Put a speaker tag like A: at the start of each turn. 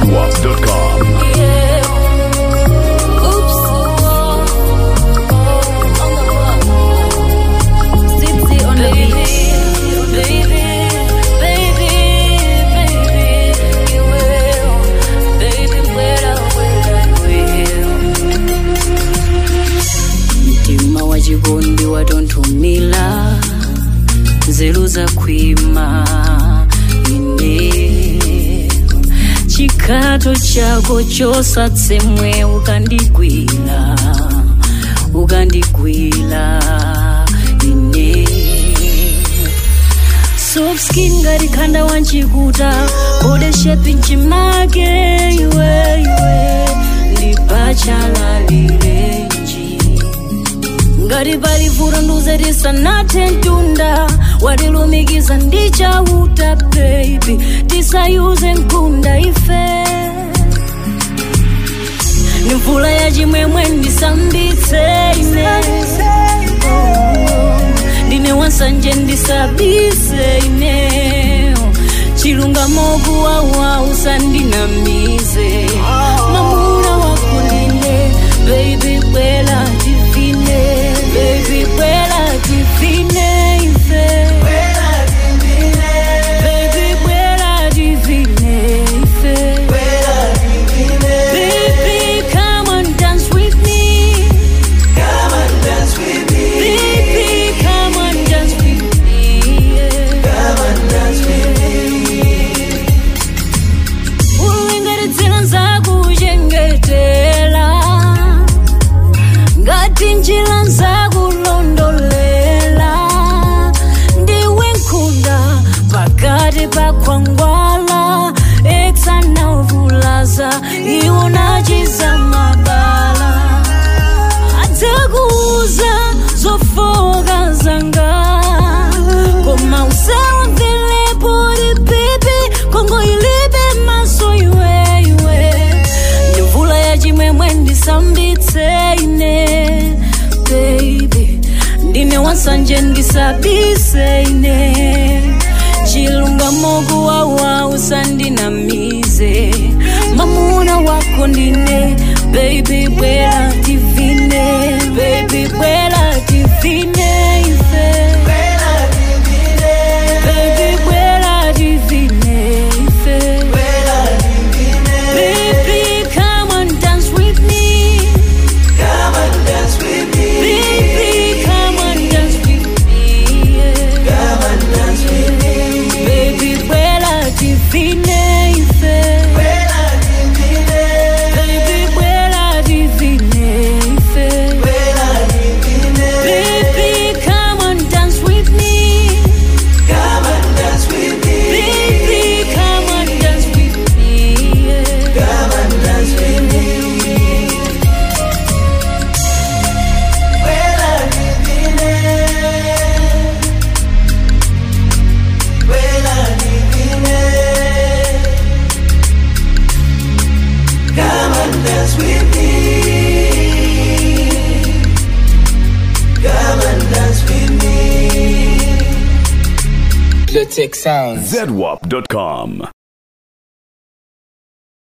A: ZWAP.com.
B: mtima wa chikondi watonthumila nzeru zakhwima ine chikhato chako chosatsemwe ukandigwira ukandigwira ine soft skin ngati khanda wanchikuta bode shape nchimake iwe iwe ndipachalalilenji ngati pali vuto nduzetisanathe mtunda watilumikiza ndi chauta baby tisayuze mkunda ife ni mvula ya chimwemwe ndisambitse ine ndine wansanje ndisabise ine chilungamo kuwawa usandinamize mamuna wako ndine baby bwela divine baby bwela divine ife baby bwela divine ife baby come and dance with me Baby, come and dance with me. Ulingaridzira nzakuchengetela ngati njira nzakulondolela ndiwe nkhunda pakati pa khwangwala eksanavulaza iwo nachiza mabala adzakuuza zofoka zanga koma usawamvelepo lipipi kongo ilibe maso iweiwe ndi mvula ya chimwemwe ndisambitse ine baby ndine wansanje ndisabise ine chilungamo kuwawa usandinamize mamuna wako ndine baby bwela divine baby bwela divine ife baby bwela divine ife baby come and dance with me baby come and dance with me yeah. baby bwela divine ife baby bwela divine ife baby come and dance with me baby come and dance with me yeah.
C: Come and dance with me. Come and dance with me.
D: Blue Tech Sounds.
A: ZWAP.com.